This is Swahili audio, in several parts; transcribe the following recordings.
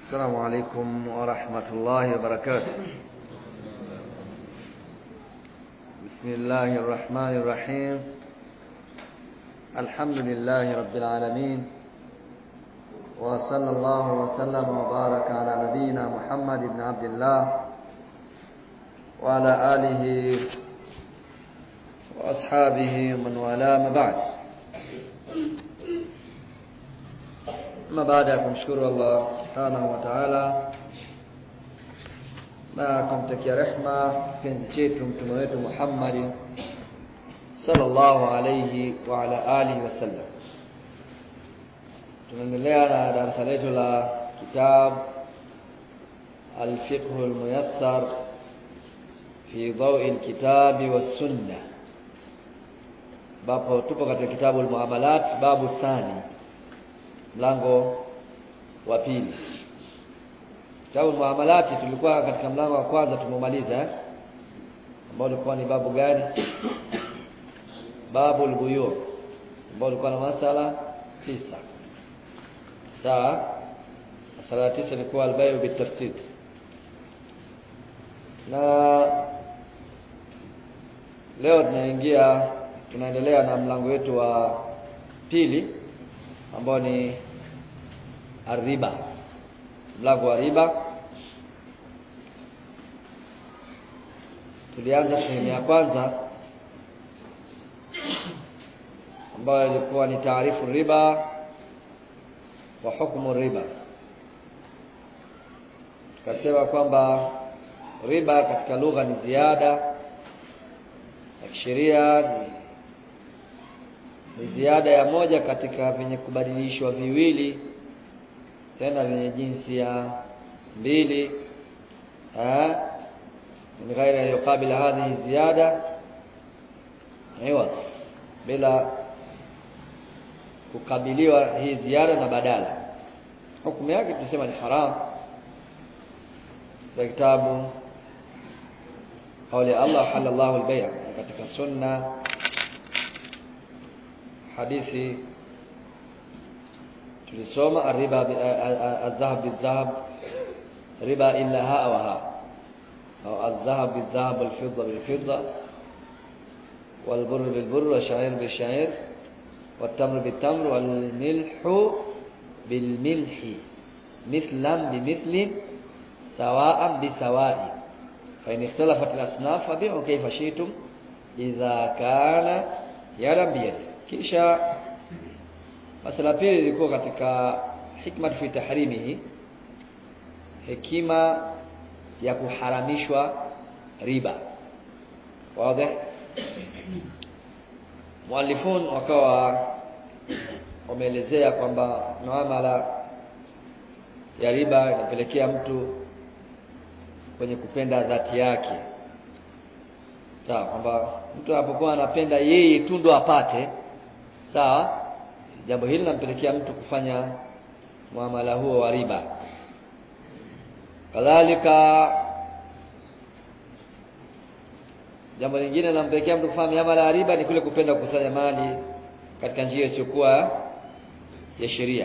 السلام عليكم ورحمة الله وبركاته بسم الله الرحمن الرحيم الحمد لله رب العالمين وصلى الله وسلم وبارك على نبينا محمد بن عبد الله وعلى آله وأصحابه من والاه ما بعد Ama baada ya kumshukuru Allah subhanahu wa ta'ala na kumtakia rehma kipenzi chetu mtume wetu Muhammad sallallahu alayhi wa ala alihi wasallam. Tunaendelea na darasa letu la kitab al-fiqh al-muyassar fi dawi al-kitabi was-sunnah. Bapo tupo katika kitabu al-muamalat babu thani mlango wa pili kitabu muamalati tulikuwa katika mlango wa kwanza tumemaliza ambao ulikuwa ni babu gani babu al-buyu ambao ulikuwa na masala tisa sawa masala tisa ilikuwa al-bayu bitafsid na leo tunaingia tunaendelea na mlango wetu wa pili ambao ni ariba mlango wa riba tulianza sehemu ya kwanza ambayo ilikuwa ni taarifu riba wa hukumu riba tukasema kwamba riba katika lugha ni ziada ya kisheria ni ni ziada ya moja katika vyenye kubadilishwa viwili tena vyenye jinsia mbili min ghairi an yuqabila hadhihi ziyada aiwa bila kukabiliwa hii ziada na badala hukumu yake tunasema ni haram kwa kitabu قول الله حل الله البيع katika sunna hadithi tulisoma ariba adhahab bidhahab riba illa ha wa ha au adhahab bidhahab wal fidda bil fidda wal burr bil burr wa sha'ir bil sha'ir wat tamr bil tamr wal milh bil milh mithlan bi mithlin sawa'an bi sawa'i fa in ikhtalafat al asnaf fabi'u kayfa shi'tum idha kana yadan bi yadi kisha masala pili ilikuwa katika hikma fi tahrimihi hekima ya kuharamishwa riba wazi muallifun wakawa wameelezea kwamba muamala ya riba inapelekea mtu kwenye kupenda dhati yake sawa kwamba mtu anapokuwa anapenda yeye tu ndo apate sawa jambo hili linampelekea mtu kufanya muamala huo wa riba kadhalika jambo lingine linampelekea mtu kufanya miamala ya riba ni kule kupenda kukusanya mali katika njia isiyokuwa ya sheria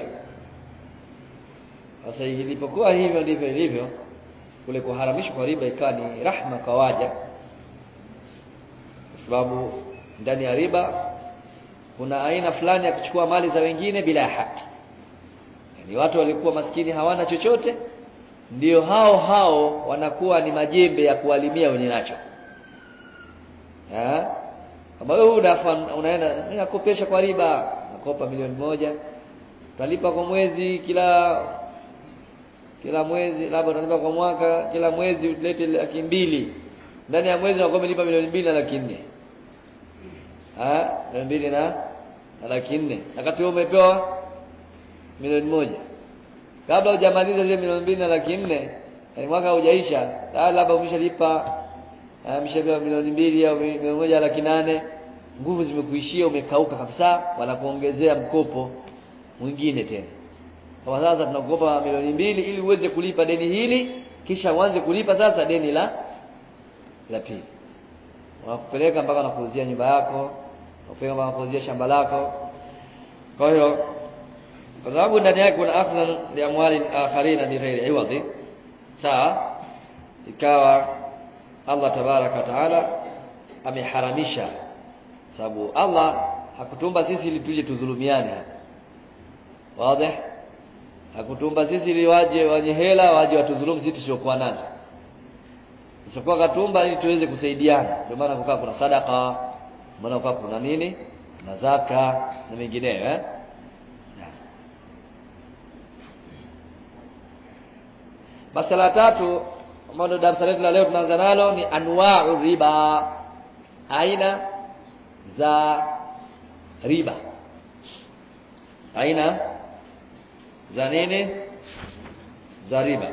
sasa ilipokuwa hivyo ndivyo ilivyo kule kuharamishwa kwa riba ikawa ni rahma kwa waja kwa sababu ndani ya riba kuna aina fulani ya kuchukua mali za wengine bila ya haki yani watu walikuwa maskini hawana chochote ndio hao hao wanakuwa ni majembe ya kuwalimia wenye nacho eh kama wewe unaenda ninakopesha kwa riba nakopa milioni moja utalipa kwa mwezi kila kila mwezi labda utalipa kwa mwaka kila mwezi ulete laki mbili ndani ya mwezi unakuwa umelipa milioni mbili na laki nne ah milioni mbili na laki nne wakati wewe umepewa milioni moja kabla hujamaliza zile milioni mbili na laki nne yani mwaka haujaisha labda umeshalipa umeshapewa milioni mbili au milioni moja laki nane nguvu zimekuishia umekauka kabisa wanakuongezea mkopo mwingine tena kwa sasa tunakukopa milioni mbili ili uweze kulipa deni hili kisha uanze kulipa sasa deni la la pili wanakupeleka mpaka wanakuuzia nyumba yako wanakupeleka mpaka wanakuuzia shamba lako kwa hiyo kwa sababu ndani yake kuna akhdhan li amwali akharina bighairi iwadhi sawa ikawa Allah tabaraka wa taala ameharamisha sababu Allah hakutumba sisi ili tuje tuzulumiane hapa wazi hakutumba sisi ili waje wenye hela waje watuzulumu sisi tusiokuwa nazo isipokuwa katumba ili tuweze kusaidiana ndio maana kukaa kuna sadaka maana kukaa kuna nini na zaka na mengineyo eh Masala tatu ambalo darasa letu la leo tunaanza nalo ni anwa'u riba aina za riba aina za nini za riba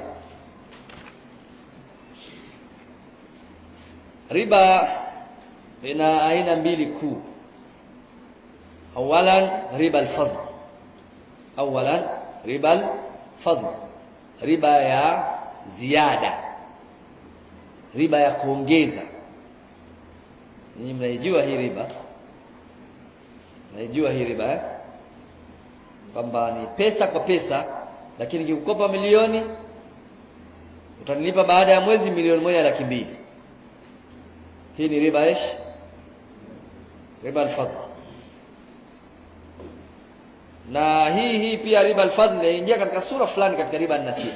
riba ina aina mbili kuu awalan riba al-fadl awalan riba al-fadl riba ya ziada riba ya kuongeza ninyi mnaijua hii riba mnaijua hii riba eh? kwamba ni pesa kwa pesa lakini nikikukopa milioni utanilipa baada ya mwezi milioni moja laki mbili hii ni riba ish riba al-fadl na hii hii pia riba al-fadl inaingia katika sura fulani katika riba an-nasi'a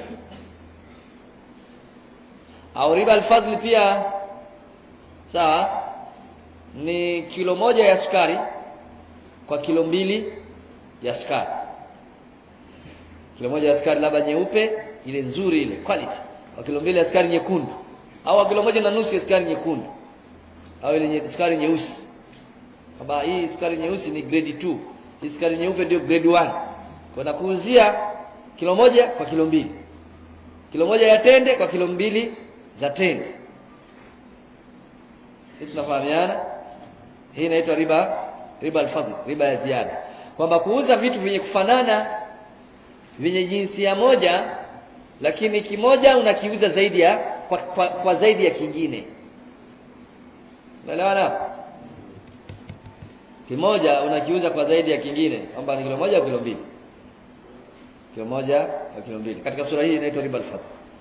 au riba al-fadl pia sawa ni kilo moja ya sukari kwa kilo mbili ya sukari kilo moja ya sukari labda nyeupe ile nzuri ile quality kwa kilo mbili ya sukari nyekundu au kilo moja na nusu ya sukari nyekundu au ile nye, sukari nyeusi kama hii sukari nyeusi ni grade 2 hii sukari nyeupe ndio grade 1 kwa nakuuzia kilo moja kwa kilo mbili kilo moja ya tende kwa kilo mbili za tende sisi tunafahamiana hii inaitwa riba riba al-fadl riba ya ziada kwamba kuuza vitu vyenye kufanana vyenye jinsia moja lakini kimoja unakiuza zaidi ya kwa, kwa, kwa zaidi ya kingine unaelewana kimoja unakiuza kwa zaidi ya kingine kwamba ni kilo moja au kilo mbili kilo moja au kilo mbili katika sura hii inaitwa riba al-fadl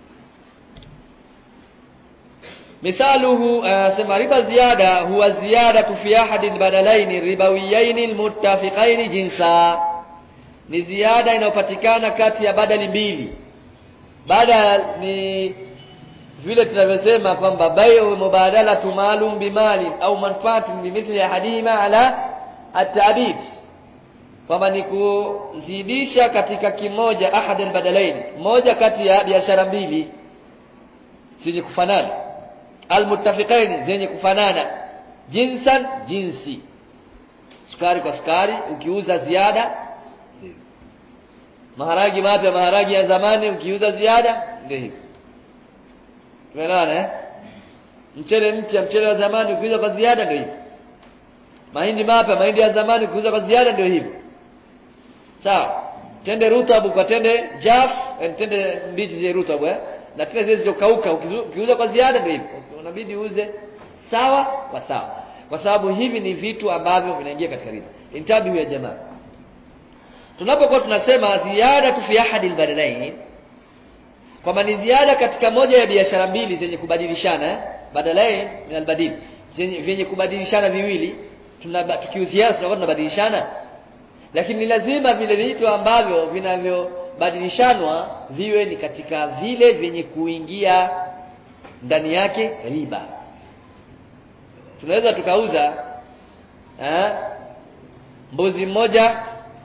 مثاله سما ربا زيادة هو زيادة في أحد البدلين الربويين المتفقين جنسا ni ziada inayopatikana kati ya badali mbili badal ni vile tunavyosema kwamba bayu mubadalatu maalum bimali au manfaatin bimithli ahadihima ala at-ta'bid kwamba ni kuzidisha katika kimoja ahad al-badalain moja kati ya biashara mbili zenye kufanana almuttafiqain zenye kufanana jinsan jinsi sukari kwa sukari ukiuza ziada maharagi mapya maharagi ya zamani ukiuza ziada ndio hivyo tumeelewana eh mchele mpya mchele wa zamani ukiuza kwa ziada ndio hivyo mahindi mapya mahindi ya zamani ukiuza kwa ziada ndio hivyo sawa tende rutabu kwa tende jaf tende mbichi zenye rutabu eh na tena zile zilizokauka ukiuza kwa ziada ndio hivyo unabidi uuze sawa kwa sawa kwa sababu hivi ni vitu ambavyo vinaingia katika riba intabihu ya jamaa tunapokuwa tunasema ziada tu fi ahadi albadalain kwamba ni ziada katika moja ya biashara mbili zenye kubadilishana eh? badalain min albadil zenye vyenye kubadilishana viwili tukiuziana tunakuwa tunabadilishana lakini ni lazima vile vitu ambavyo vinavyobadilishanwa viwe ni katika vile vyenye kuingia ndani yake riba tunaweza tukauza eh, mbuzi mmoja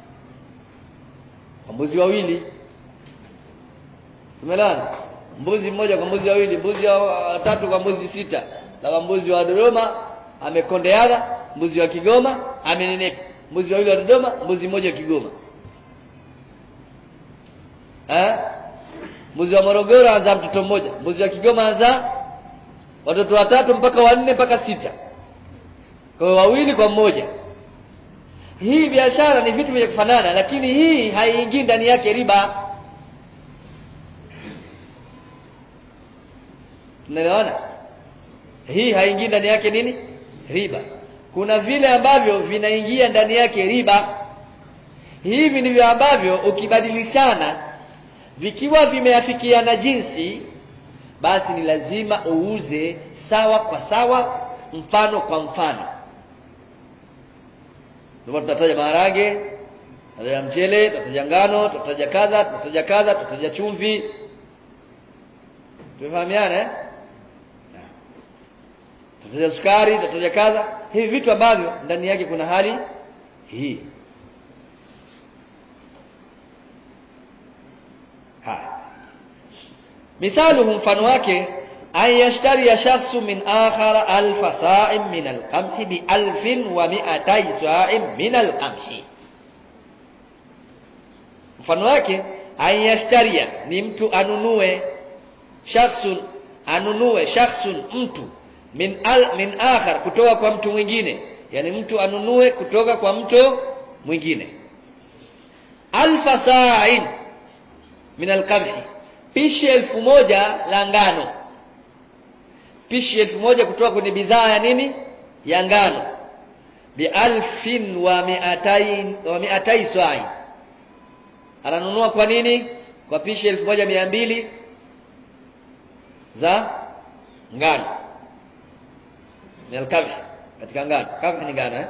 kwa mbuzi wawili tumelana mbuzi mmoja kwa mbuzi wawili mbuzi wa tatu kwa mbuzi sita labda mbuzi wa Dodoma amekondeana mbuzi wa Kigoma amenenepa mbuzi wawili wa Dodoma mbuzi mmoja wa Kigoma eh mbuzi wa Morogoro anza mtoto mmoja mbuzi wa Kigoma anza watoto watatu mpaka wanne mpaka sita kwa wawili kwa mmoja hii biashara ni vitu vya kufanana lakini hii haiingii ndani yake riba tunaelewana hii haingii ndani yake nini riba kuna vile ambavyo vinaingia ndani yake riba hivi ndivyo ambavyo ukibadilishana vikiwa vimeafikiana jinsi basi ni lazima uuze sawa kwa sawa mfano kwa mfano ndio tutataja maharage tutataja mchele tutataja ngano tutataja kadha tutataja kadha tutataja chumvi tumefahamiana eh tutataja sukari tutataja kadha hivi vitu ambavyo ndani yake kuna hali hii haya mithaluhu mfano wake an yashtari shakhsu min akhar alfa sa'im min alqamhi bi alfin wa mi'atay sa'im min alqamhi mfano wake an yashtaria ni mtu anunue shakhsun anunue shakhsun mtu min al, min akhar kutoka kwa mtu mwingine yani mtu anunue kutoka kwa mtu mwingine alfa sa'in min alqamhi pishi elfu moja la ngano pishi elfu moja kutoka kwenye bidhaa ya nini ya ngano bi alfin wa miatain wa miatai sa'i ananunua kwa nini kwa pishi elfu moja mia mbili za ngano ni alkamhi katika ngano kamhi ni ngano eh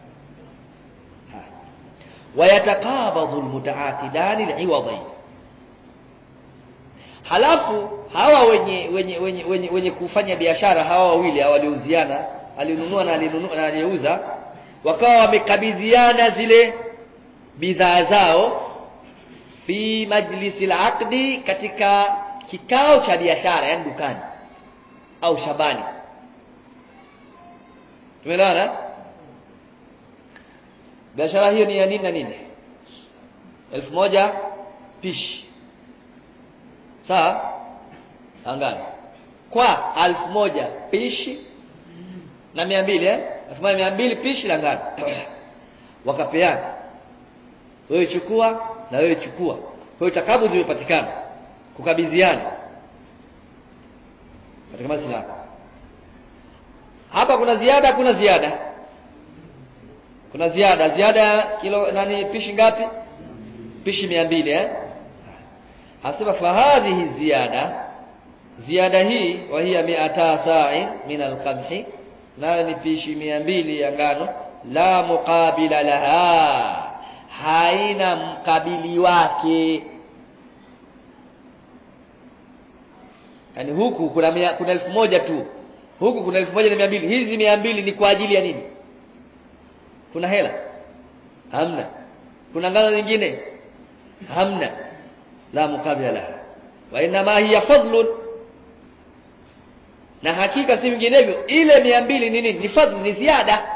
wayatakabadhu almutaaqidani liwadhain halafu hawa wenye wenye wenye wenye, wenye kufanya biashara hawa wawili hawa waliuziana alinunua na alinunua na aliyeuza wakawa wamekabidhiana zile bidhaa zao fi majlisi al katika kikao cha biashara yani dukani au shabani tumeelewana biashara hiyo ni ya nini na nini elfu moja pishi sawa angani kwa alfu moja pishi na mia mbili eh? elfu moja mia mbili pishi la ngano wakapeana wewe chukua na wewe chukua kwa hiyo takabu zimepatikana kukabidhiana katika maslaha hapa kuna ziada kuna ziada kuna ziada ziada kilo nani pishi ngapi pishi mia mbili eh hasema fahadhihi ziyada ziada hii wa hiya mi'ata sa'in min al-qamhi nayo ni pishi mia mbili ya ngano la muqabila laha haina mkabili wake yani huku kuna mia, kuna elfu moja tu huku kuna elfu moja na mia mbili hizi mia mbili ni kwa ajili ya nini kuna hela hamna kuna ngano nyingine hamna la mukabila laha wa inma hiya fadlun na hakika si vinginevyo ile mia mbili ni nini ni fadhli ni ziada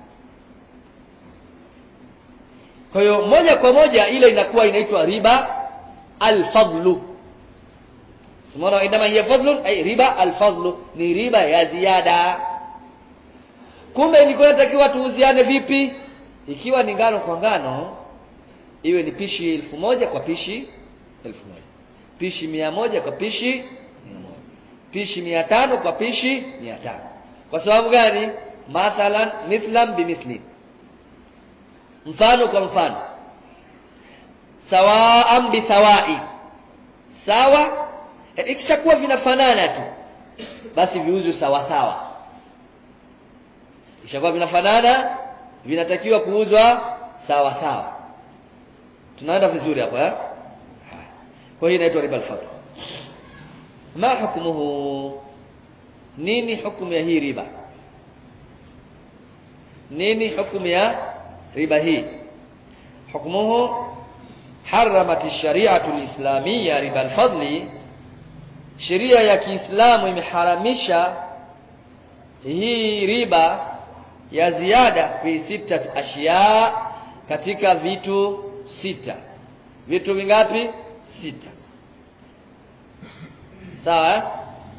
kwa hiyo moja kwa moja ile inakuwa inaitwa riba alfadlu simona inama hiya fadlun ay riba alfadlu ni riba ya ziada kumbe ilikuwa inatakiwa tuuziane vipi ikiwa ni ngano kwa ngano iwe ni pishi elfu moja kwa pishi elfu moja pishi mia moja kwa pishi mia moja pishi mia tano kwa pishi mia tano kwa sababu gani mathalan mithlan bimithlin mfano kwa mfano sawaan bisawai sawa ikishakuwa vinafanana tu basi viuzwe sawa sawa ikishakuwa vinafanana vinatakiwa kuuzwa sawa sawa tunaenda vizuri hapa eh kwa hiyo inaitwa riba al-fadl ma hukmuhu nini hukumu ya hii riba nini hukumu ya riba hii hukmuhu haramat ash-shari'atu al-islamiyya riba al-fadli sheria ya Kiislamu imeharamisha hii riba ya ziada fi sita ashiya katika vitu sita vitu vingapi sita sawa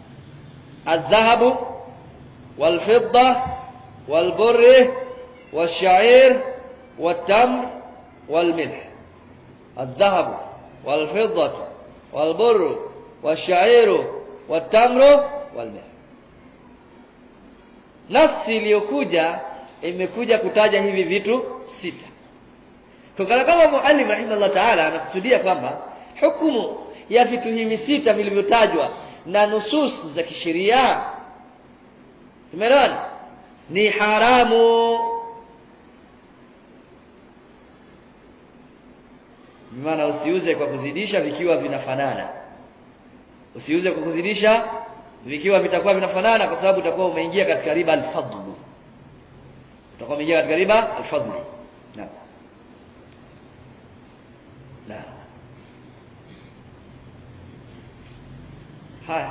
الذهب والفضة والبر والشعير والتمر والملح الذهب والفضة والبر والشعير والتمر والملح nafsi iliyokuja imekuja kutaja hivi vitu sita Kwa kama muallim rahimahullah ta'ala anakusudia kwamba hukumu ya vitu hivi sita vilivyotajwa na nusus za kisheria tumeelewana ni haramu maana usiuze kwa kuzidisha vikiwa vinafanana usiuze kwa kuzidisha vikiwa vitakuwa vinafanana kwa sababu utakuwa umeingia katika riba al-fadl utakuwa umeingia katika riba al-fadl naam naam haya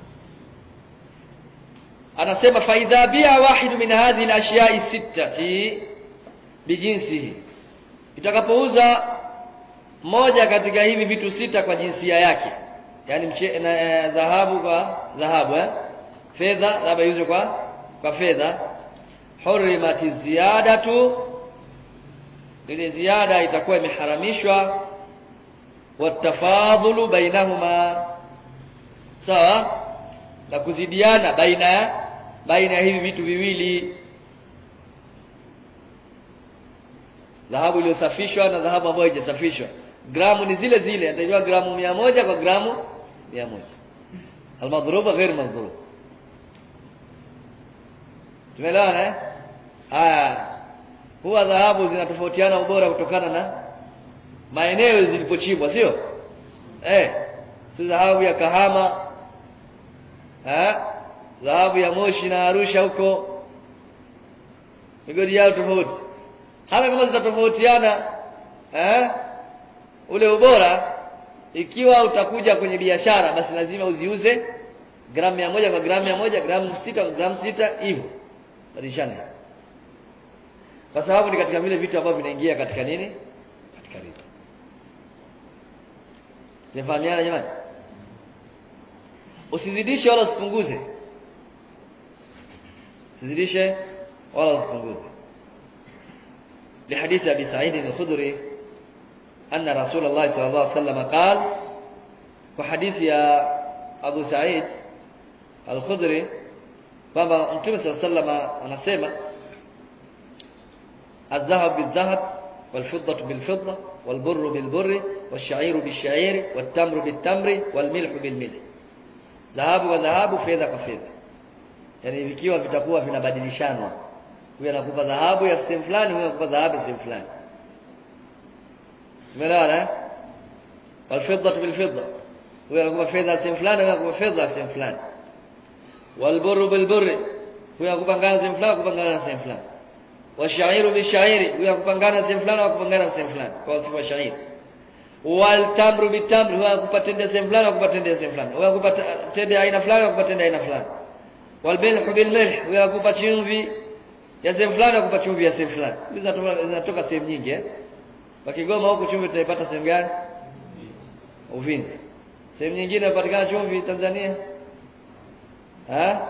anasema faidha bia wahidu min hadhihi al-ashiya'i sittati bijinsihi itakapouza moja katika hivi vitu sita kwa jinsia yake yani mche, na, e, dhahabu kwa dhahabu eh fedha labda iuzwe kwa kwa fedha hurimat ziyadatu ile ziada itakuwa imeharamishwa watafadhulu bainahuma sawa na kuzidiana baina ya baina ya hivi vitu viwili dhahabu iliyosafishwa na dhahabu ambayo haijasafishwa gramu ni zile zile atajua gramu mia moja kwa gramu mia moja almadhruba ghair madhrub tumeelewana eh haya huwa dhahabu zinatofautiana ubora kutokana na maeneo zilipochimbwa sio eh si dhahabu ya Kahama eh dhahabu ya Moshi na Arusha huko migodi yao tofauti hata kama zitatofautiana eh ule ubora ikiwa utakuja kwenye biashara basi lazima uziuze gramu mia moja kwa gramu mia moja gramu sita kwa gramu sita hivyo badilishana kwa sababu ni katika vile vitu ambavyo vinaingia katika nini katika riba tunafahamiana jamani usizidishe wala usipunguze usizidishe wala usipunguze لحديث أبي سعيد الخدري أن رسول الله صلى الله عليه وسلم قال وحديث يا أبو سعيد الخدري kwamba mtume saa salama anasema الذهب بالذهب والفضة بالفضة والبر بالبر والشعير بالشعير والتمر بالتمر والملح بالملح dhahabu kwa dhahabu fedha kwa fedha yani vikiwa vitakuwa vinabadilishanwa huyu anakupa dhahabu ya sehemu fulani huyu anakupa dhahabu ya sehemu fulani tumeelewana eh walfidda bilfidda huyu anakupa fedha sehemu fulani huyu anakupa fedha sehemu fulani walburru bilburri huyu anakupa ngano sehemu fulani anakupa ngano sehemu fulani washairu bishairi huyu anakupa ngano sehemu fulani anakupa ngano sehemu fulani kwa sifa shairi waltamru bitamri huyu anakupa tende sehemu fulani anakupa tende sehemu fulani huyu anakupa tende aina fulani anakupa tende aina fulani walmilhu bilmilh huyu anakupa chumvi ya sehemu fulani anakupa chumvi ya sehemu fulani zinatoka zinatoka sehemu nyingi eh kwa Kigoma huko chumvi tunaipata sehemu gani Uvinza sehemu nyingine inapatikana chumvi Tanzania ha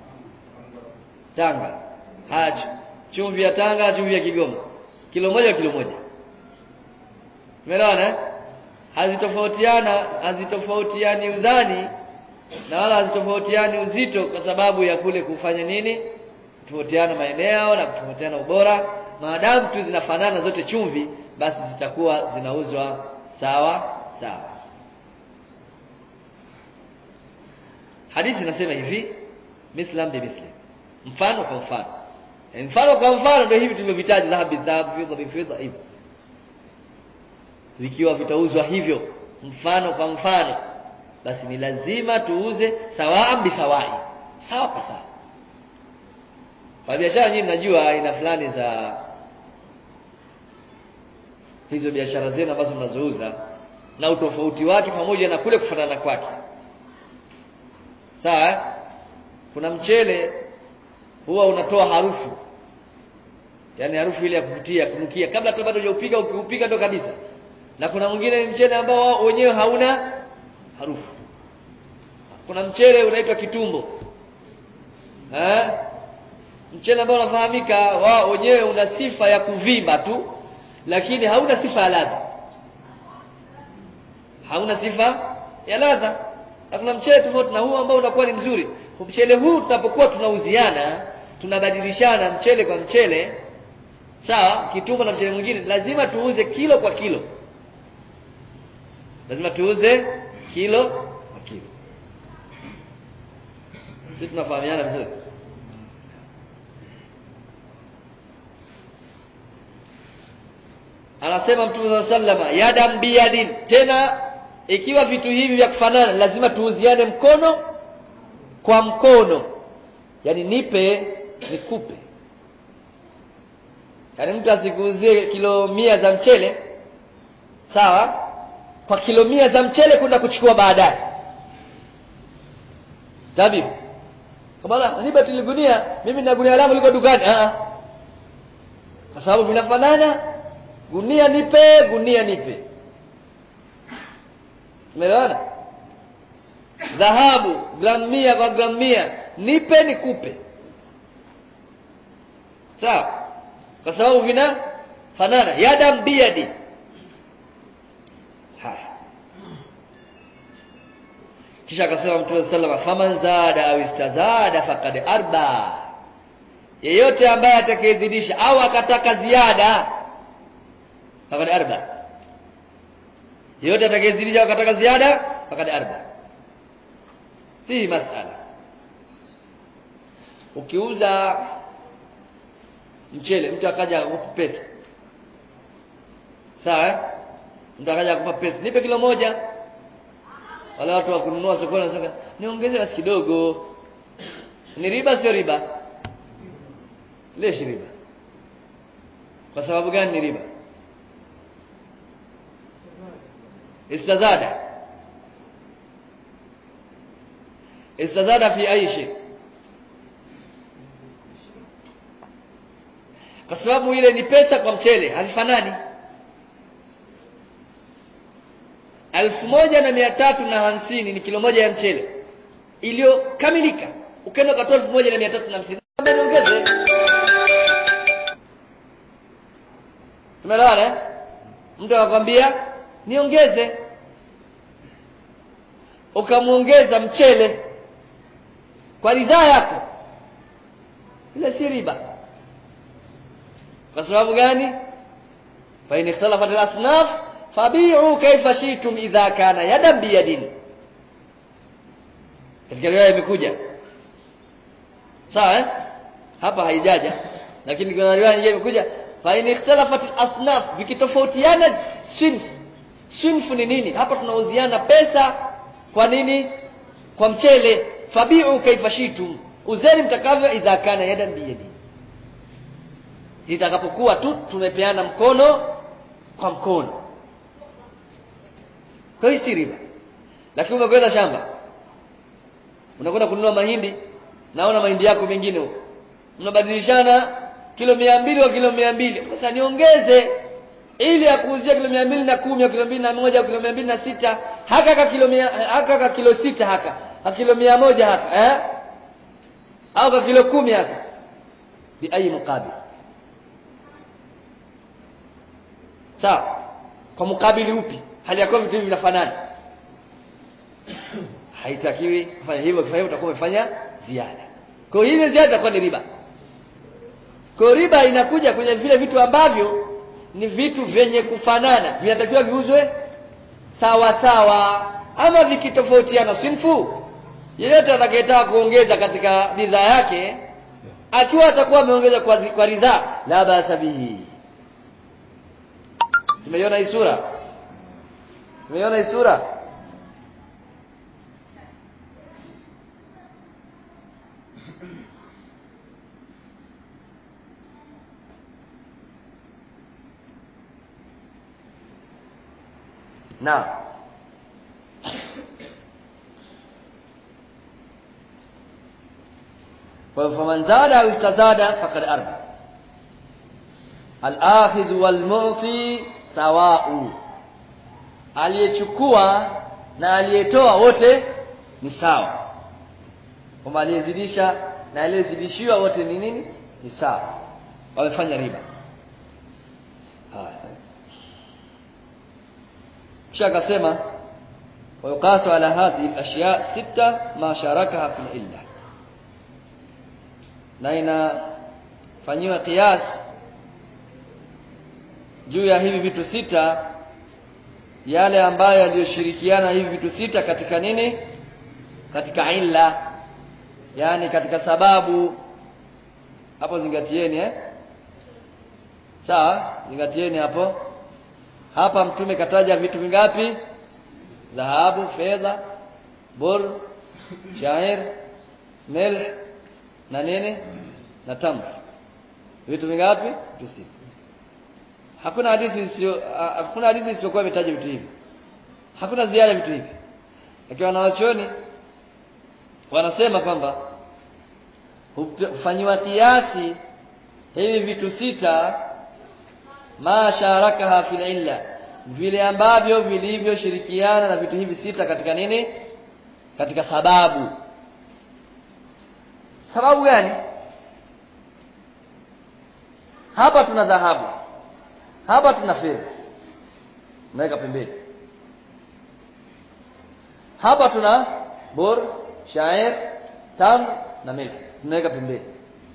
Tanga haya chumvi ya Tanga chumvi ya Kigoma kilo moja kilo moja Umeelewana eh hazitofautiana hazitofautiani uzani na wala hazitofautiani uzito kwa sababu ya kule kufanya nini kutofautiana maeneo na kutofautiana ubora maadamu tu zinafanana zote chumvi basi zitakuwa zinauzwa sawa sawa hadithi inasema hivi mislam bi misli mfano kwa mfano mfano kwa mfano ndio hivi tulivyovitaja dhahabu dhahabu fidha bi fidha hivyo vikiwa vitauzwa hivyo mfano kwa mfano basi ni lazima tuuze sawaa bisawai sawa kwa sawa kwa biashara nyinyi mnajua aina fulani za hizo biashara zenu ambazo mnazouza na utofauti wake pamoja na kule kufanana kwake sawa eh? kuna mchele huwa unatoa harufu yaani harufu ile ya kuzitia kunukia kabla hata bado hujaupika ukiupika ndo kabisa na kuna mwingine mchele ambao wenyewe hauna harufu kuna mchele unaitwa kitumbo eh? mchele ambao unafahamika wao wenyewe una sifa ya kuvimba tu lakini hauna sifa ya ladha hauna sifa ya ladha na kuna mchele tofauti na huu ambao unakuwa ni mzuri mchele huu tunapokuwa tunauziana tunabadilishana mchele kwa mchele sawa kitumbo na mchele mwingine lazima tuuze kilo kwa kilo lazima tuuze kilo kwa kilo sisi tunafahamiana vizuri anasema mtume sallama yadam biyadin tena ikiwa vitu hivi vya kufanana lazima tuuziane mkono kwa mkono yani nipe nikupe yaani mtu asikuuzie kilo mia za mchele sawa kwa kilo mia za mchele kwenda kuchukua baadaye tabibu kama nipe tuligunia mimi na gunia langu liko dukani ah kwa sababu vinafanana gunia nipe gunia nipe umeelewana dhahabu gramu mia kwa gramu mia nipe nikupe sawa kwa sababu vina fanana yadam biyadi haya kisha akasema mtume sallallahu faman zada au istazada faqad arba yeyote ambaye atakayezidisha au akataka ziada faqad arba yeyote atakayezidisha au akataka ziada faqad arba hii masala ukiuza mchele mtu akaja akakupa pesa sawa eh? mtu akaja akupa pesa nipe kilo moja wale watu wa kununua sokoni wanasema niongeze basi kidogo ni riba sio riba leshi riba kwa sababu gani ni riba istazada istazada fi ayi shay kwa sababu ile ni pesa kwa mchele havifanani elfu moja na mia tatu na hamsini ni kilo moja ya mchele iliyokamilika ukaenda ukatoa elfu moja na mia tatu na hamsini niongeze tumeelewana eh? mtu akakwambia niongeze ukamwongeza mchele kwa ridhaa yako ile si riba kwa sababu gani fa in ikhtalafat al-asnaf fabi'u kayfa shi'tum idha kana yadan biyadin katika riwaya imekuja sawa eh? hapa haijaja lakini kuna riwaya nyingine imekuja fa in ikhtalafat al-asnaf vikitofautiana sinf sinf ni nini hapa tunauziana pesa kwa nini kwa mchele fabi'u kayfa shi'tum uzeni mtakavyo idha kana yadan biyadin itakapokuwa tu tumepeana mkono kwa mkono kwa hiyo si riba lakini umekwenda shamba unakwenda kununua mahindi naona mahindi yako mengine huko mnabadilishana kilo mia mbili kwa kilo mia mbili sasa niongeze ili akuuzia kilo mia mbili na kumi au kilo mbili na moja au kilo mia mbili na sita haka ka kilo mia haka ka kilo sita haka ka kilo mia moja haka eh? au ka kilo kumi haka bi ayi mukabil sawa kwa mukabili upi hali ya kuwa vitu hivi vinafanana haitakiwi kufanya hivyo kufanya hivyo utakuwa umefanya ziada kwa hiyo ile ziada itakuwa ni riba kwa riba inakuja kwenye vile vitu ambavyo ni vitu vyenye kufanana vinatakiwa viuzwe sawa sawa ama vikitofautiana sinfu yeyote atakayetaka kuongeza katika bidhaa yake akiwa atakuwa ameongeza kwa, kwa ridhaa la basa bihi Tumeiona hii sura? Tumeiona hii sura? Naam. فمن زاد أو استزاد فقد أربح al-akhidhu wal-mu'ti sawa'u aliyechukua na aliyetoa wote ni sawa kwamba aliyezidisha na aliyezidishiwa wote ni nini ni sawa wamefanya riba haya kisha akasema ويقاس على هذه الأشياء ستة ما شاركها في العلة na inafanyiwa qiyas juu ya hivi vitu sita yale ambayo yaliyoshirikiana hivi vitu sita katika nini katika illa yani katika sababu hapo zingatieni eh sawa zingatieni hapo hapa mtume kataja vitu vingapi dhahabu fedha bur shair milh na nini na tamr vitu vingapi tusi hakuna hadithi isiyo hakuna hadithi isiyokuwa imetaja vitu hivi hakuna ziada vitu hivi akiwa na wachoni wanasema kwamba hufanyiwa kiasi hivi vitu sita ma sharakaha fil illa vile ambavyo vilivyoshirikiana na vitu hivi sita katika nini katika sababu sababu gani hapa tuna dhahabu hapa tuna fedha naweka pembeni hapa tuna bor shair tam na milk tunaweka pembeni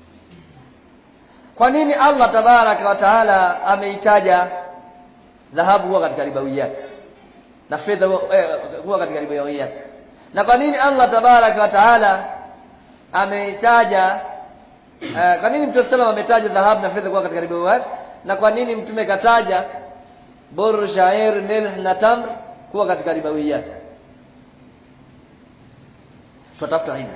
kwa nini Allah tabaraka wa taala ameitaja dhahabu huwa katika ribawiyat na fedha huwa katika ribawiyat na kwa nini Allah tabaraka wa taala ameitaja uh, kwa nini Mtume sallam ametaja dhahabu na fedha kuwa katika ribawiyat na kwa nini mtume kataja bor shair milh na tamr kuwa katika ribawiyat tutafuta ilmu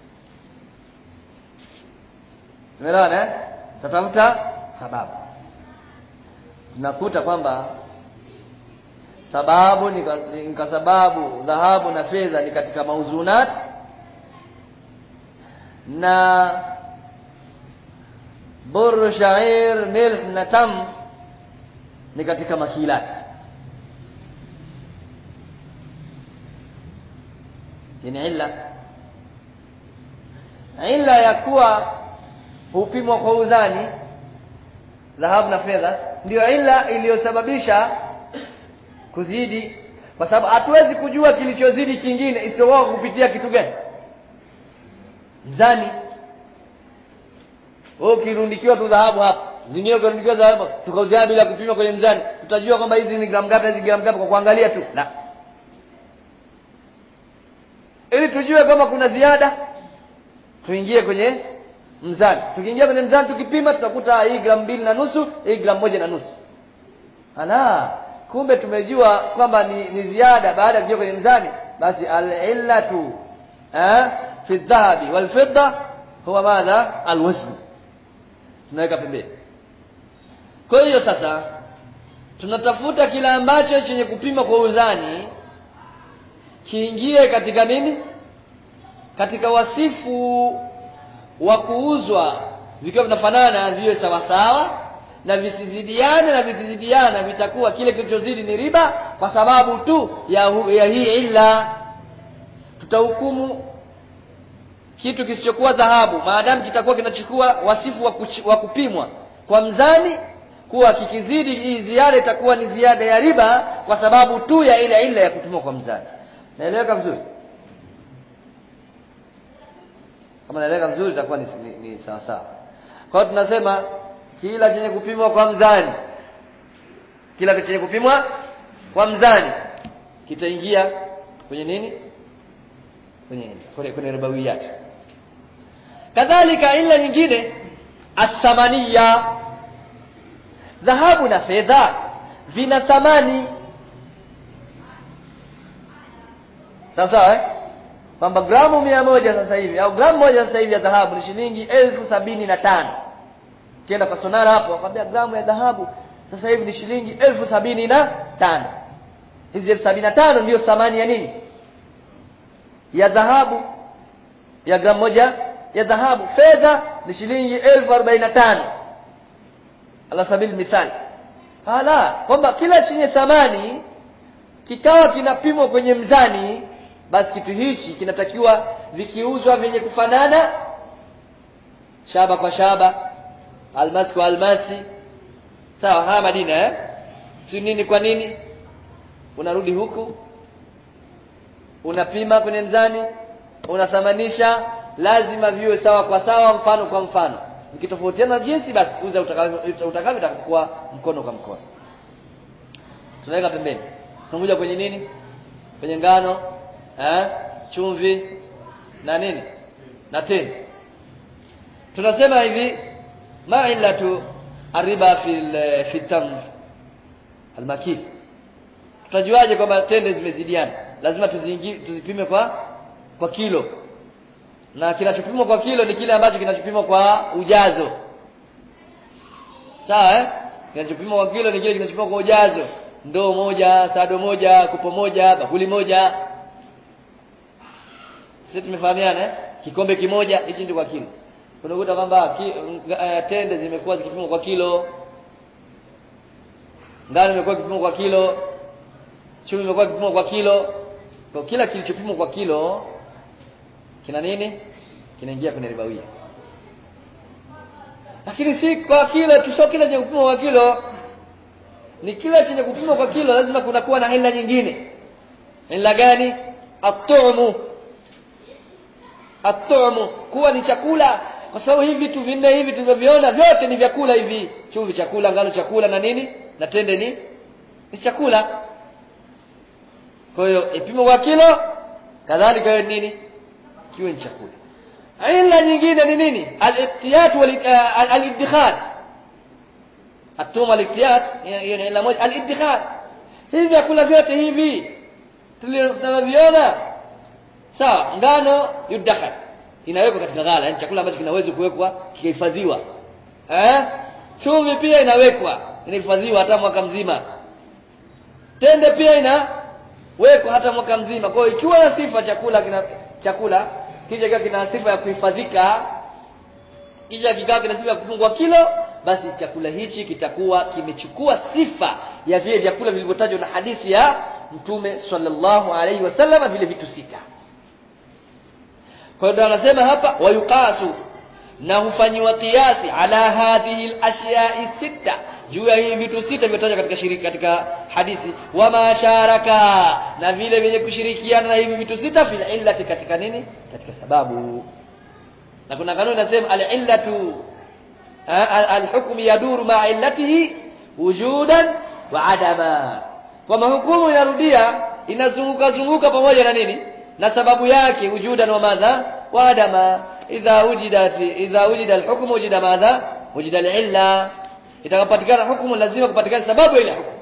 tumeelewana eh tatafuta sababu tunakuta kwamba sababu ni kwa, ni kwa sababu dhahabu na fedha ni katika mauzunat na bur shair milh na tam ni katika makilat ni illa illa ya kuwa hupimwa kwa uzani dhahabu na fedha ndio ila iliyosababisha kuzidi kwa sababu hatuwezi kujua kilichozidi kingine isiyokuwa kupitia kitu gani mzani wewe ukirundikiwa tu dhahabu hapa zingine ukirundikiwa dhahabu tukauziana bila kupima kwenye mzani tutajua kwamba hizi ni gramu ngapi hizi gramu ngapi kwa kuangalia tu la ili tujue kama kuna ziada tuingie kwenye mzani tukiingia kwenye mzani tukipima tutakuta hii gramu mbili na nusu hii gramu moja na nusu ala kumbe tumejua kwamba ni, ni ziada baada ya kuingia kwenye mzani basi al-illatu eh fi dhahabi wal fidda huwa madha alwazn tunaweka pembeni kwa hiyo sasa tunatafuta kila ambacho chenye kupima kwa uzani kiingie katika nini katika wasifu wa kuuzwa vikiwa vinafanana viwe sawasawa na visizidiane na vikizidiana vitakuwa kile kilichozidi ni riba kwa sababu tu ya, hu, ya hii illa tutahukumu kitu kisichokuwa dhahabu maadamu kitakuwa kinachukua wasifu wa, kuch, wa kupimwa kwa mzani kuwa kikizidi hii ziada itakuwa ni ziada ya riba kwa sababu tu ya ile illa ya kupimwa kwa mzani naeleweka vizuri kama naeleweka vizuri itakuwa ni, ni, ni sawa sawa kwa hiyo tunasema kila chenye kupimwa kwa mzani kila chenye kupimwa kwa mzani kitaingia kwenye nini kwenye kwenye, kwenye ribawiyat kadhalika ila nyingine athamania dhahabu na fedha vina thamani sawa sawa eh kwamba gramu mia moja sasa hivi au gramu moja sasa hivi ya dhahabu ni shilingi elfu sabini na tano ukienda kwa sonara hapo wakwambia gramu ya dhahabu sasa hivi ni shilingi elfu sabini na tano hizi elfu sabini na tano ndiyo thamani ya nini ya dhahabu ya gramu moja ya dhahabu fedha ni shilingi elfu arobaini na tano ala sabili mithali ala kwamba kila chenye thamani kikawa kinapimwa kwenye mzani basi kitu hichi kinatakiwa vikiuzwa vyenye kufanana shaba kwa shaba almasi kwa almasi sawa haya madina eh si nini kwa nini unarudi huku unapima kwenye mzani unathamanisha lazima viwe sawa kwa sawa mfano kwa mfano vikitofautiana jinsi basi uza utakavyo utakakuwa mkono kwa mkono tunaweka pembeni tunakuja kwenye nini kwenye ngano eh chumvi na nini na tende tunasema hivi ma illatu ariba fil fi tamr almakil tutajuaje kwamba tende zimezidiana lazima tuziingi tuzipime kwa kwa kilo na kinachopimwa kwa kilo ni kile ambacho kinachopimwa kwa ujazo sawa eh kinachopimwa kwa kilo ni kile kinachopimwa kwa ujazo ndoo moja sado moja kupo moja bakuli moja sisi tumefahamiana eh kikombe kimoja hichi ndio kwa kilo unakuta kwamba ki, uh, tende zimekuwa zikipimwa kwa kilo ngano imekuwa ikipimwa kwa kilo chumvi imekuwa ikipimwa kwa kilo kwa kila kilichopimwa kwa kilo kina nini kinaingia kwenye ribawia lakini si kwa kilo tu sio kila chenye kupimwa kwa kilo ni kila chenye kupimwa kwa kilo lazima kunakuwa na ila nyingine ila gani atumu atumu kuwa ni chakula kwa sababu hivi vitu vinne hivi tulivyoviona vyote ni vyakula hivi chumvi chakula ngano chakula na nini na tende ni ni chakula kwa hiyo ipimo kwa kilo kadhalika hiyo nini kiwe ni chakula ila nyingine ni nini al-ihtiyat wal al-iddikhar atuma al-ihtiyat hiyo ni ila moja al-iddikhar hivi vyakula vyote hivi tulivyoviona sawa ngano yudakhar inawekwa katika ghala yani chakula ambacho kinaweza kuwekwa kikahifadhiwa eh chumvi pia inawekwa inahifadhiwa hata mwaka mzima tende pia inawekwa hata mwaka mzima kwa hiyo ikiwa na sifa chakula kina chakula kisha kikiwa kina sifa ya kuhifadhika kisha kikawa kina sifa ya kupungua kilo basi chakula hichi kitakuwa kimechukua sifa ya vile vyakula vilivyotajwa na hadithi ya mtume sallallahu alaihi wasallam vile vitu sita kwa hiyo anasema hapa wayuqasu na hufanyiwa kiasi ala hadhihi al-ashiya'i sita juu ya hivi vitu sita vilivyotajwa katika shiriki katika hadithi wa masharaka na vile vyenye kushirikiana na hivi vitu sita fil illati katika nini katika sababu na kuna kanuni inasema al-illatu al-hukmu yaduru ma'a illatihi wujudan wa adama kwa mahukumu yarudia inazunguka zunguka pamoja na nini na sababu yake wujudan wa madha wa adama idha wujidat idha wujida al-hukmu wujida madha wujida al-illa itakapatikana hukumu lazima kupatikana sababu ile hukumu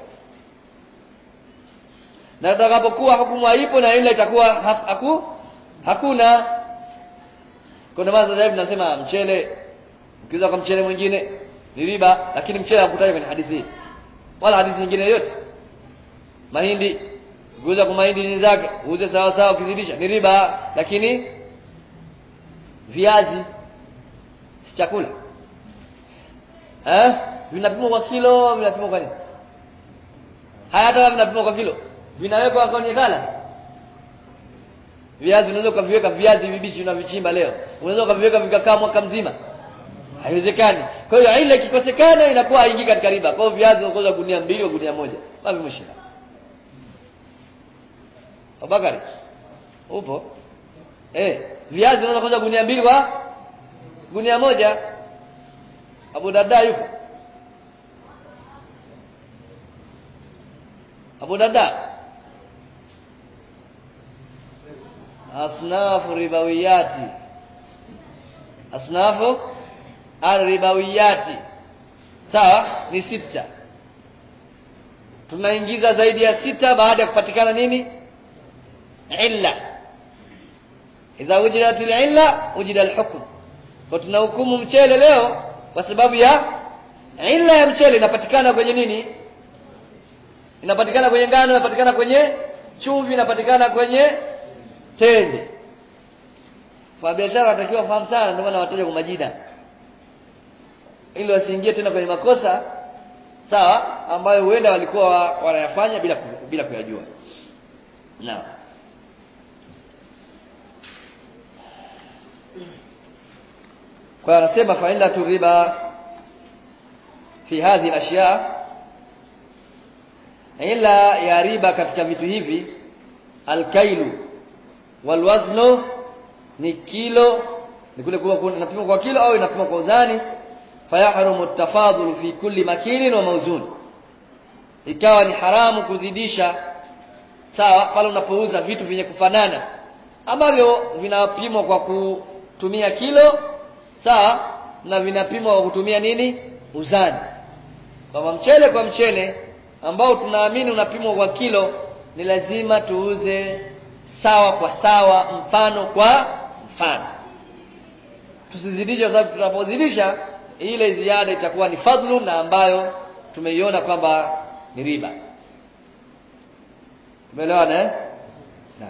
na tutakapokuwa hukumu haipo na ile itakuwa haku, hakuna kuna maana sasa hivi tunasema mchele ukiuza kwa mchele mwingine ni riba lakini mchele hakutaja kwenye hadithi hii wala hadithi nyingine yote mahindi ukiuza kwa mahindi ni zake uuze sawa sawa ukizidisha ni riba lakini viazi si chakula eh vinapimwa kwa kilo vinapimwa kwa nini haya hata vinapimwa kwa kilo vinawekwa kwenye ghala viazi unaweza ukaviweka viazi vibichi unavichimba leo unaweza ukaviweka vikakaa mwaka mzima haiwezekani kwa hiyo ile ikikosekana inakuwa haingii katika riba kwa hiyo viazi unakoza gunia mbili au gunia moja wapi mshina Abakari upo eh viazi unaweza kuuza gunia mbili kwa gunia moja Abu Darda yupo Abu Darda asnafu ribawiyati asnafu arribawiyati sawa ni sita tunaingiza zaidi ya sita baada ya kupatikana nini illa idha wujidat illa wujida alhukm kwa tunahukumu mchele leo kwa sababu ya illa ya mchele inapatikana kwenye nini inapatikana kwenye ngano inapatikana kwenye chumvi inapatikana kwenye tende kwa biashara watakiwa fahamu sana ndio maana wataja kwa majina ili wasiingie tena kwenye makosa sawa ambayo huenda walikuwa wanayafanya bila bila kuyajua naam kwa anasema faila riba fi hadhi al-ashya ila ya riba katika vitu hivi al-kailu wal waznu ni kilo ni kule kuwa inapimwa kwa kilo au inapimwa kwa uzani fayahrumu at-tafadhulu fi kulli makinin wa mawzun ikawa ni haramu kuzidisha sawa pale unapouza vitu vyenye kufanana ambavyo vinapimwa kwa kutumia kilo sawa na vinapimwa kwa kutumia nini uzani kama mchele kwa mchele ambao tunaamini unapimwa kwa kilo ni lazima tuuze sawa kwa sawa mfano kwa mfano tusizidishe kwa sababu tunapozidisha ile ziada itakuwa ni fadhlu na ambayo tumeiona kwamba ni riba tumeelewana eh naam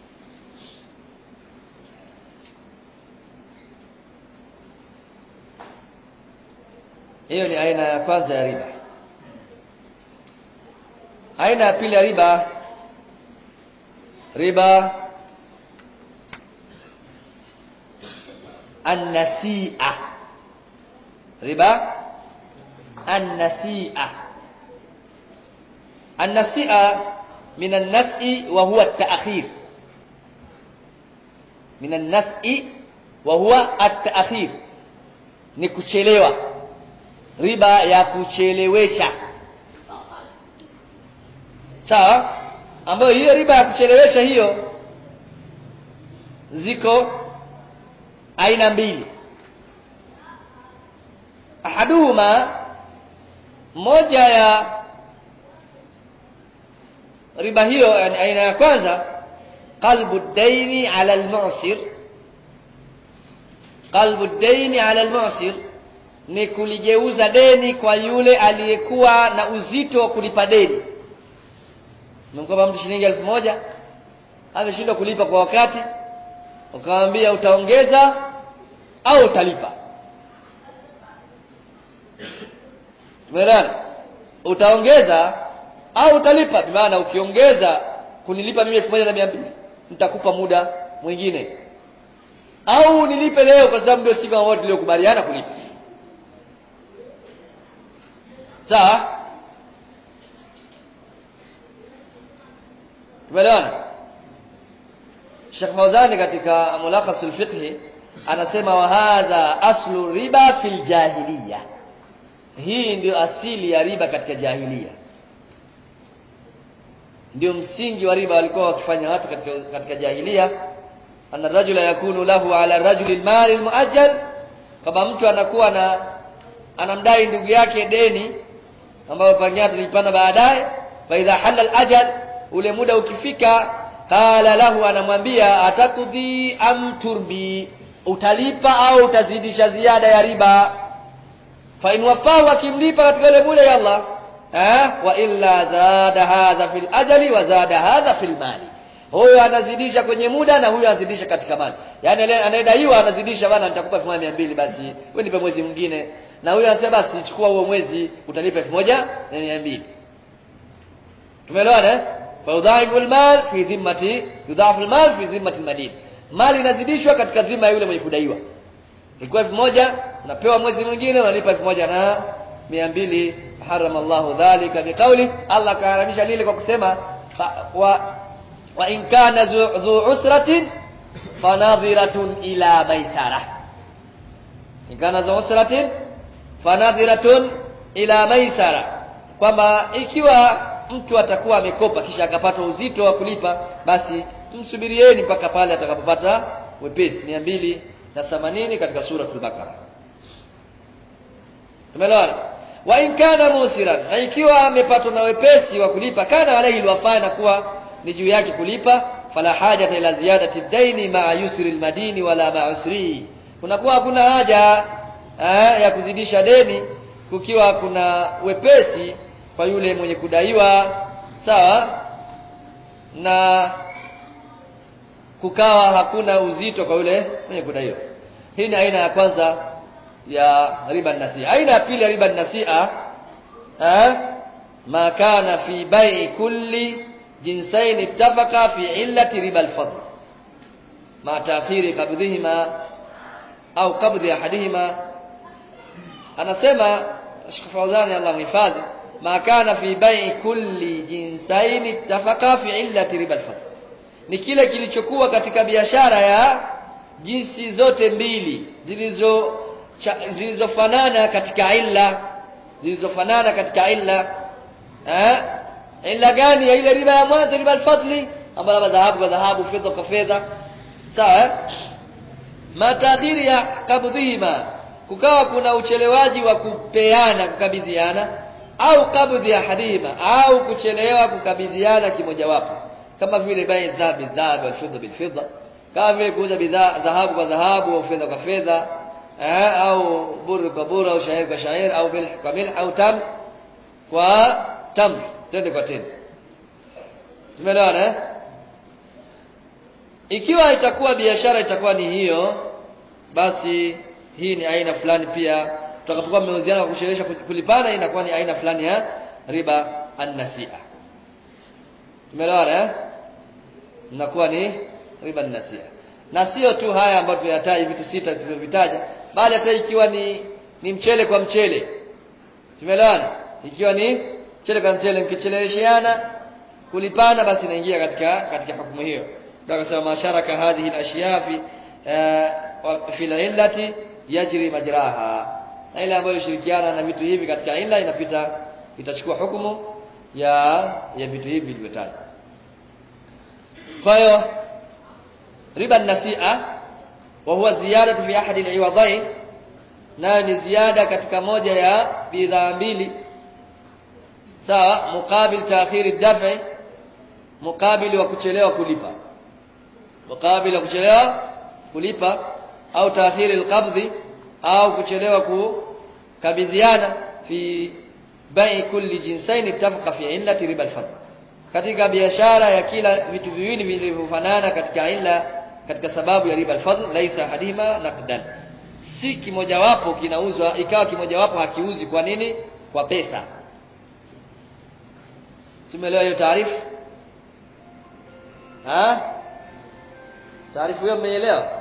hiyo ni aina ya kwanza ya riba aina ya pili ya riba riba النسيئة ربا النسيئة النسيئة من النسء وهو التأخير من النسء وهو التأخير ni kuchelewa riba ya kuchelewesha sawa ambayo hiyo riba ya kuchelewesha hiyo ziko aina mbili ahaduhuma moja ya riba hiyo yani aina ya kwanza qalbu daini ala almu'sir qalbu daini ala almu'sir ni kuligeuza deni kwa yule aliyekuwa na uzito wa kulipa deni mkopa mtu shilingi elfu moja ameshindwa kulipa kwa wakati ukamwambia utaongeza au utalipa tumeelewana utaongeza au utalipa maana ukiongeza kunilipa mimi elfu moja na mia mbili nitakupa muda mwingine au nilipe leo kwa sababu ndio siku ambayo tuliokubaliana kulipa sawa tumeelewana Sheikh Fawzani katika mulakhasul fiqh anasema wa hadha aslu riba fil jahiliya hii ndio asili ya riba katika jahiliya ndio msingi wa riba walikuwa wakifanya watu katika katika jahiliya anna rajula yakunu lahu ala rajuli almal almuajjal kama mtu anakuwa na anamdai ndugu yake deni ambayo pengine tulipanda baadaye fa idha halal ajal ule muda ukifika qala lahu anamwambia atakudhi am turbi utalipa au utazidisha ziada ya riba fa in wafahu akimlipa katika ile muda ya Allah eh wa illa zada hadha fil ajali wa zada hadha fil mali huyo anazidisha kwenye muda na huyo anazidisha katika mali yani anayedaiwa anazidisha bana nitakupa 1200 basi wewe nipe mwezi mwingine na huyo anasema basi chukua huo mwezi utalipa 1200 tumeelewana eh فيضاعف المال في ذمة يضاعف المال في ذمة المدين mali inazidishwa katika dhima ya yule mwenye kudaiwa ilikuwa elfu moja unapewa mwezi mwingine unalipa elfu moja na mia mbili harama Allahu dhalika biqauli Allah kaharamisha lile kwa kusema wa, wa in kana dhu usratin fanadhiratun ila maisara in kana dhu usratin fanadhiratun ila maisara kwamba ikiwa mtu atakuwa amekopa kisha akapata uzito wa kulipa basi msubirieni mpaka pale atakapopata wepesi mia mbili na themanini katika suratul Baqara tumeelewana wa in kana musiran na ikiwa amepatwa na wepesi wa kulipa kana alayhi alwafa na kuwa ni juu yake kulipa fala hajata ila ziyadati daini ma yusri almadini wala ma usri kunakuwa hakuna haja eh, ya kuzidisha deni kukiwa kuna wepesi kwa yule mwenye kudaiwa sawa na kukawa hakuna uzito kwa yule mwenye kudaiwa hii ni aina ya kwanza ya riba nasia aina ya pili ya riba nasia eh ma kana fi bai'i kulli jinsain ittafaqa fi illati riba al-fadl ma ta'khiri qabdihima au qabdi ahadihima anasema Sheikh Fawzani Allah mhifadhi ma kana fi bai'i kulli jinsain ittafaqa fi illati riba al-fadl ni kile kilichokuwa katika biashara ya jinsi zote mbili zilizo zilizofanana katika illa zilizofanana katika illa eh illa gani ya ile riba ya mwanzo riba al-fadli ambayo labda dhahabu kwa dhahabu fedha kwa fedha sawa eh? matakhiri ya kabdhihima kukawa kuna uchelewaji wa kupeana kukabidhiana au kabdhi ya hadima au kuchelewa kukabidhiana kimojawapo kama vile bai dhahabi dhahabi wal fidda bil fidda kama vile kuuza bidhaa dhahabu kwa dhahabu au fedha kwa fedha eh, au buru kwa buru au shairi kwa shairi au milh kwa milh au tam kwa tam tende kwa tende tumeelewana eh ikiwa itakuwa biashara itakuwa ni hiyo basi hii ni aina fulani pia tutakapokuwa mmeuziana kwa kusherehesha kulipana inakuwa ni aina fulani ya riba an-nasia tumeelewana eh inakuwa ni riba an-nasia na sio tu haya ambayo tuyataja vitu sita tulivyovitaja bali hata ikiwa ni ni mchele kwa mchele tumeelewana ikiwa ni mchele kwa mchele mkicheleweshiana kulipana basi inaingia katika katika hukumu hiyo ndio akasema masharaka hadhihi al-ashya fi fi al-illati yajri majraha na ile ambayo shirikiana na vitu hivi katika illa inapita itachukua hukumu ya ya vitu hivi vilivyotajwa kwa hiyo riba nasia wa huwa ziyadatu fi ahadi al-iwadain nayo ni ziada katika moja ya bidhaa mbili sawa mukabil ta'khiri dafi mukabili wa kuchelewa kulipa mukabili wa kuchelewa kulipa au taakhiri alqabdhi au kuchelewa kukabidhiana fi bai kulli jinsain ittafaqa fi illati riba alfadl katika biashara ya kila vitu viwili vilivyofanana katika illa katika sababu ya riba alfadl laisa hadima naqdan si kimojawapo kinauzwa ikawa kimojawapo hakiuzi kwa nini kwa pesa simeelewa hiyo taarifu ha taarifu hiyo mmeelewa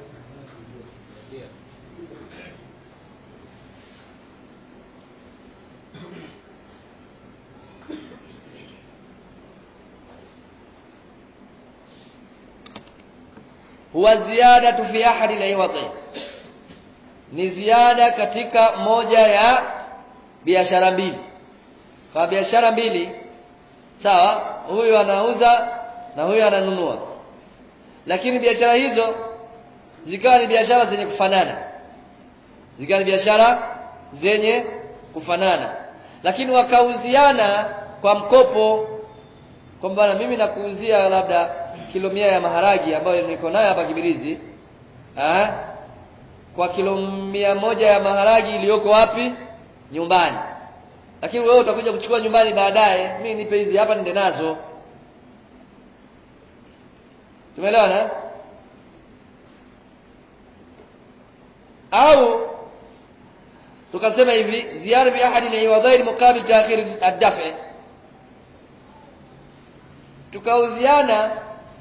huwa ziyadatu fi ahadi al-iwadi ni ziada katika moja ya biashara mbili kwa biashara mbili sawa huyu anauza na huyu ananunua lakini biashara hizo zikawa ni biashara zenye kufanana zikawa ni biashara zenye kufanana lakini wakauziana kwa mkopo kwamba mimi nakuuzia labda kilo mia ya maharagi ambayo niko nayo hapa Kibirizi ah kwa kilo mia moja ya maharagi iliyoko wapi nyumbani lakini wewe utakuja kuchukua nyumbani baadaye mimi nipe hizi hapa nende nazo tumeelewana au tukasema hivi ziyara bi ahadi al-iwadain muqabil ta'khir ad-daf' tukauziana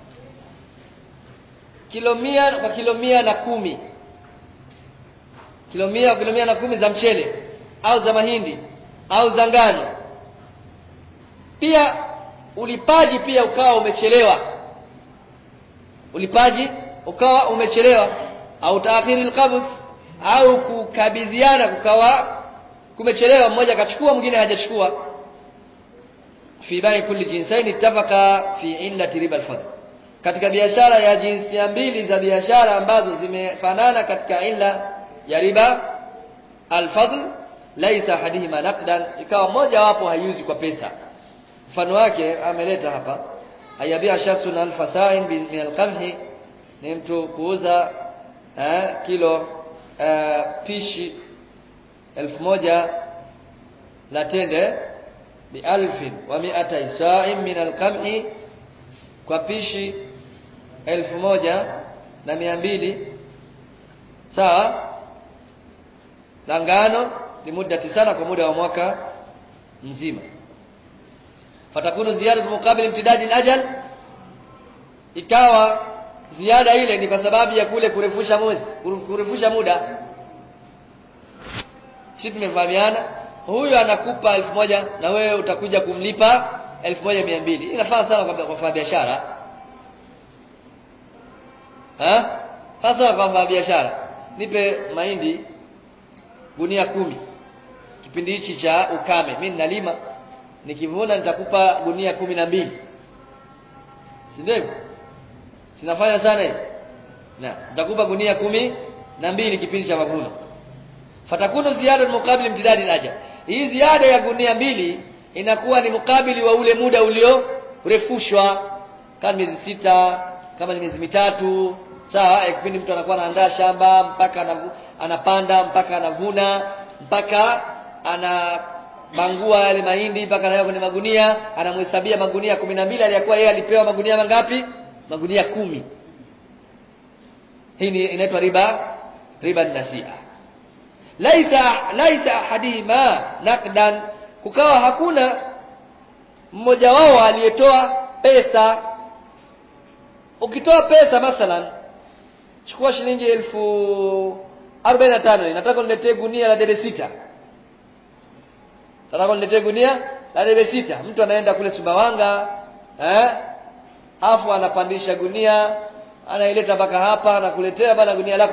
kilo mia kwa kilo mia na kumi kilo mia kilo mia na kumi za mchele au za mahindi au za ngano pia ulipaji pia ukawa umechelewa ulipaji ukawa umechelewa au taakhiri alqabd au kukabidhiana kukawa kumechelewa mmoja akachukua mwingine hajachukua fi bai kulli jinsain ittafaqa fi illati riba alfadl katika biashara ya jinsia mbili za biashara ambazo zimefanana katika illa ya riba alfadl laisa hadihima naqdan ikawa moja wapo haiuzi kwa pesa mfano wake ameleta hapa ayabia shakhsun alfasain min alqamhi ni mtu kuuza eh, kilo eh, pishi elfu moja la tende bi alfin wa mi'atai sa'in min alqamhi kwa pishi elfu moja na mia mbili sawa la ngano ni muda sana kwa muda wa mwaka mzima fatakunu ziyada mukabil imtidadi al-ajal ikawa ziada ile ni kwa sababu ya kule kurefusha mwezi kurefusha muda sisi tumefahamiana huyu anakupa elfu moja na wewe utakuja kumlipa elfu moja mia mbili inafaa sana kwa kwa biashara ha sasa kwa biashara nipe mahindi gunia kumi kipindi hichi cha ukame mimi nalima nikivuna nitakupa gunia kumi na mbili si ndio hivyo sinafanya sana hivi na nitakupa gunia kumi na mbili kipindi cha mavuno fatakunu ziada mukabili mtidadi laja hii ziada ya gunia mbili inakuwa ni mukabili wa ule muda uliorefushwa kama miezi sita kama ni miezi mitatu sawa eh, kipindi mtu anakuwa anaandaa shamba mpaka anavu, anapanda mpaka anavuna mpaka anabangua yale mahindi mpaka anaweka kwenye magunia anamhesabia magunia kumi na mbili aliyakuwa yeye alipewa magunia mangapi magunia kumi hii ni inaitwa riba riba nasia laisa laisa ahadihima nakdan kukawa hakuna mmoja wao aliyetoa pesa ukitoa pesa mathalan chukua shilingi elfu arobaini na tano nataka uniletee gunia la debe sita nataka uniletee gunia la debe sita mtu anaenda kule Sumbawanga eh afu anapandisha gunia anaileta mpaka hapa anakuletea bana gunia lako